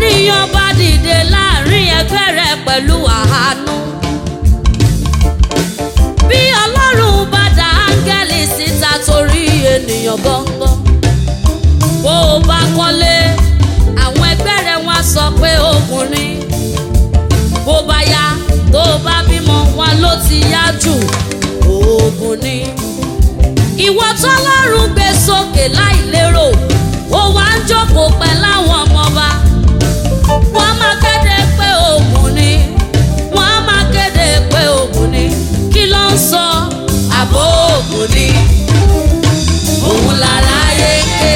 bẹ́nìyàn bá dìde láàrin ẹgbẹ́ rẹ̀ pẹ̀lú àánú. bí ọlọ́run bá dá áńgẹ́lì síta torí ènìyàn gbọ́ngbọ́n. bó o bá kọ́lé àwọn ẹgbẹ́ rẹ̀ wọ́n á sọ pé ogun ni. bó bá yá tó o bá bímọ wọn ló ti yá jù ogun ni. ìwọ tọ́lọ́run gbé sókè láìlérò ó wá ń jókòó pẹ̀lú àwọn ọmọọba wọ́n máa kéde pé ogun ni wọ́n máa kéde pé ogun ni kí ló ń sọ àbò ogun ni òun lára yé ké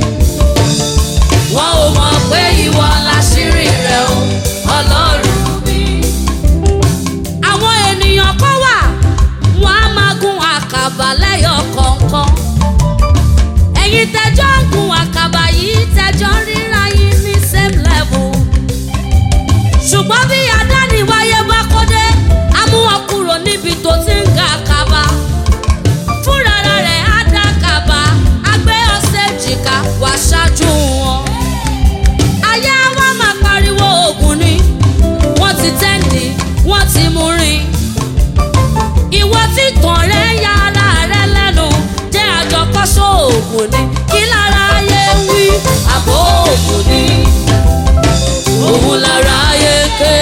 wọ́n ò mọ̀ pé ìwọ láṣírí rẹ̀ o ọlọ́run mi. àwọn ènìyàn kan wà wọ́n á máa gun àkàbà lẹ́yọ̀ kọ̀ọ̀kan ẹ̀yin tẹjọ́ ń gun àkàbà yìí tẹjọ́ ń ríra yín ní same level. ṣùgbọ́n bí adániwáyé bá kó dé á mú wọn kúrò níbi tó ti ń ga àkàbà. fúnra rẹ̀ á dá àkàbà á gbé ọ̀sẹ̀ jìkà wá ṣáájú wọn. ayé wa máa pariwo ogun ni wọ́n ti tẹ́ǹdì wọ́n ti mú rìn. ìwọ tí tàn rẹ̀ ya ara rẹ̀ lẹ́nu jẹ́ àjọkọ́ṣọ́ òògùn ni kí lára ayé wí àbò òògùn ni òun lára ayé ké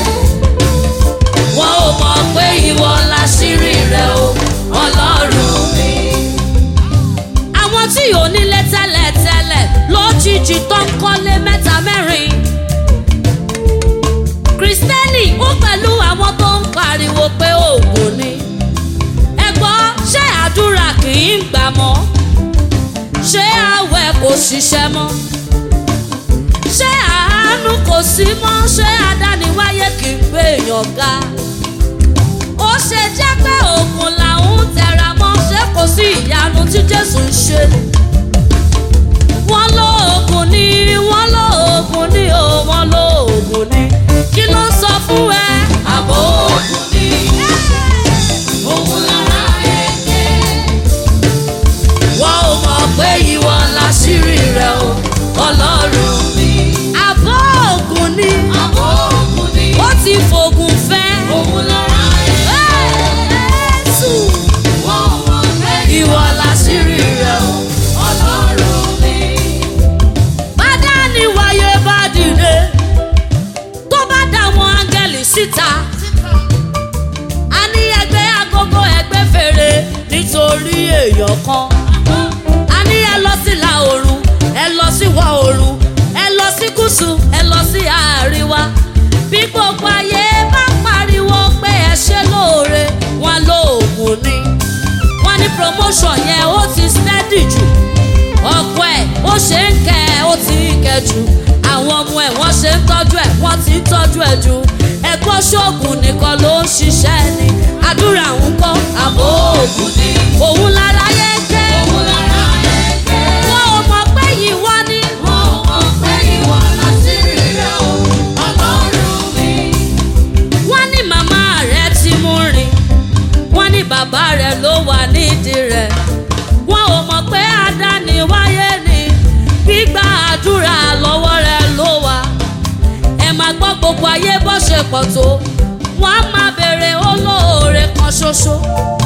wọn ò mọ̀ pé ìwọ láṣírí rẹ o ọlọ́run mi. àwọn tí ò nílé tẹ́lẹ̀tẹ́lẹ̀ lójijì tó ń kọ́lé mẹ́ta mẹ́rin kristẹni ó pẹ̀lú àwọn tó ń pariwo pé òògùn ni ẹ̀gbọ́n ṣé àdúrà kì í gbà mọ́ ṣé àwẹ̀ kò ṣiṣẹ́ mọ́ ṣé àánú kò sí mọ́ ṣé adániwáyé kì í gbé èèyàn ga ó ṣe jẹ́ pé òògùn làwọn ń tẹra mọ́ ṣé kò sí ìyanu tí jésù ń ṣe wọ́n lo oògùn ni wọ́n lo oògùn ni o wọ́n lo oògùn ni kí ló ń sọ fún ẹ àbò oògùn ni òun lára èké wọ́n ò mọ̀ pé ìwọ láṣírí rẹ o ọlọ́run mi. àbọ̀ ògùn ni Àbò ògùn ni ó ti fògùn fẹ́. òun lára Jésù wọ́n mọ̀ pé ìwọ láṣírí rẹ o. ọlọ́run mi. bàdá ni wáyé bá dìde tó bá dá àwọn áńgẹ́lì síta. a ní ẹgbẹ́ agogo ẹgbẹ́ fèrè nítorí èèyàn kan. a ní ẹ lọ sí ìlà oòrùn ẹ lọ sí ìwọ̀ oòrùn ẹ lọ sí gúúsù ẹ lọ sí àríwá. bí gbogbo ayé bá pariwo pé ẹ ṣe lóore wọn lóògùn ni. wọ́n ní promotion yẹn ó ti steady jù ọkọ ẹ̀ ó ṣe ń kẹ́ ẹ ó ti ń kẹ́ jù àwọn ọmọ ẹ̀ wọ́n ṣe ń tọ́jú ẹ̀ wọ́n ti ń tọ́jú ẹ̀ jù ẹ̀kọ́ ṣoògùn nìkan ló ń ṣiṣẹ́ ni àdúrà ń kọ́ àbò òògùn ni òun lára yẹ kẹ́ Òun lára èké. wọ́n ò mọ̀ pé yìí wá ní. Wọ́n mọ̀ pé ìwọ láṣírí rẹ̀ o, ọlọ́run mi. wọ́n ní màmá rẹ̀ ti mú rìn wọ́n ní bàbá rẹ̀ ló wà nídìí rẹ̀ wọ́n ò mọ̀ pé àdáni wáyé ni gbígbà àdúrà lọ́wọ́ rẹ̀ ló wà ẹ máa gbọ́ gbogbo ayé bó ṣe pọ̀ tó wọ́n á máa béèrè olóore kan ṣoṣo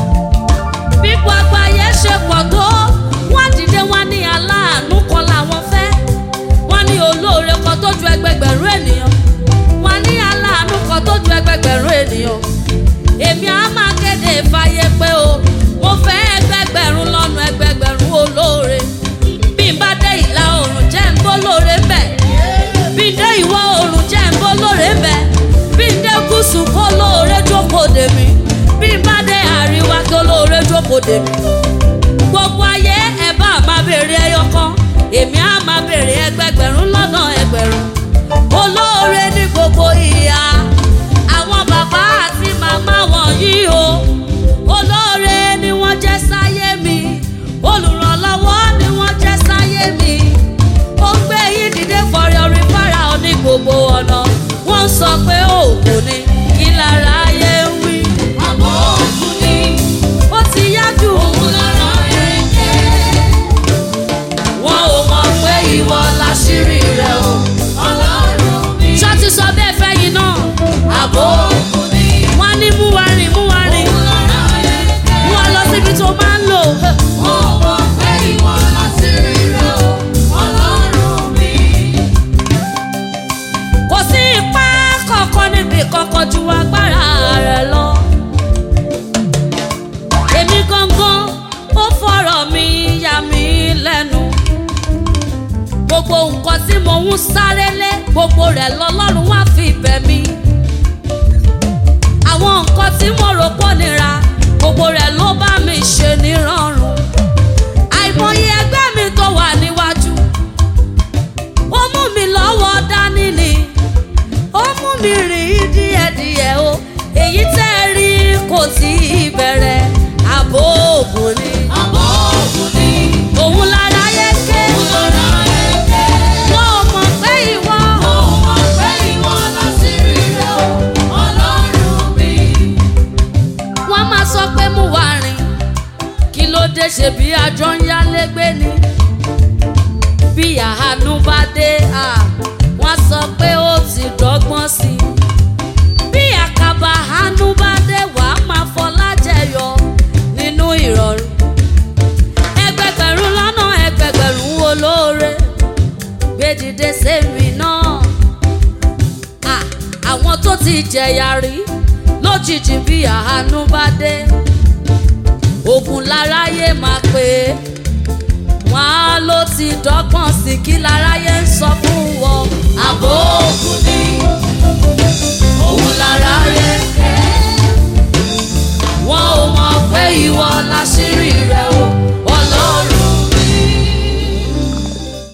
bí gbogbo ayé ṣe pọ̀ tó wọ́n dìde wọ́n ní aláàánú kan làwọn fẹ́ wọ́n ní olóore kan tó ju ẹgbẹgbẹ̀rún ènìyàn wọ́n ní aláàánú kan tó ju ẹgbẹgbẹ̀rún ènìyàn èmi á máa kéde fàyè pé o mo fẹ́ ẹgbẹgbẹ̀rún lọ́nà ẹgbẹgbẹ̀rún olóore bí n bá dé ìlà oòrùn jẹ́ ń bó lóore ń bẹ̀ bí n dé ìwọ̀ oòrùn jẹ́ ń bó lóore ń bẹ̀ bí n dé gúúsù kó lóore jókòó dè mí bí n bá dé àríwá kó lóore jókòó dè mí gbogbo ayé ẹ bá máa béèrè ẹyọ kan èmi á máa béèrè ẹgbẹgbẹ̀rún lọ́nà ẹgbẹ̀rún olóore ní gbogbo ìhà àwọn bàbá àti màmá wọ̀nyí o olóore ni wọ́n jẹ́ sáyé mi olùrànlọ́wọ́ ni wọ́n jẹ́ sáyé mi ó gbé yín dìde fọ̀rẹ́ orin fara ọ ní gbogbo ọ̀nà wọ́n ń sọ pé òògùn ni kí lára ayé ń wí Àbò ògùn ni ó ti yá jù òun mò ń sáré lé gbogbo rẹ̀ lọ́lọ́run wá fi bẹ̀ mí àwọn nǹkan tí mo rò pọ̀ nira gbogbo rẹ̀ ló bá mi ṣe nírọ̀rùn àìmọye ẹgbẹ́ mi tó wà níwájú ó mú mi lọ́wọ́ dání ni ó mú mi rìn díẹ̀díẹ̀ o èyí tẹ́ ẹ rí kò tí ì bẹ̀rẹ̀ àbò òògùn ni Àbọ̀ ògùn ni òun lára yẹ ké olóra ẹ̀kẹ́. wọ́n ò mọ̀ pé ìwọ Mo mọ̀ pé ìwọ láṣírí rẹ̀ o, Ọlọ́run mi. wọ́n máa sọ pé mú wa rìn kí ló dé ṣe bí àjọ ń yálégbé ni bí àánú bá dé à, wọ́n sọ pé ó ti dọ́gbọ́n sí i bí àkàbà àánú bá dé wàá máa fọlá jẹyọ nínú ìrọ̀rùn ẹgbẹgbẹ̀rún lọ́nà ẹgbẹgbẹ̀rún olóore gbé dìde sẹ́mi náà à, àwọn tó ti jẹ̀yà rí lójijì bí àánú bá dé ogun láráyé máa pè é wọn á ló ti dọ́gbọ́n sí kí láráyé.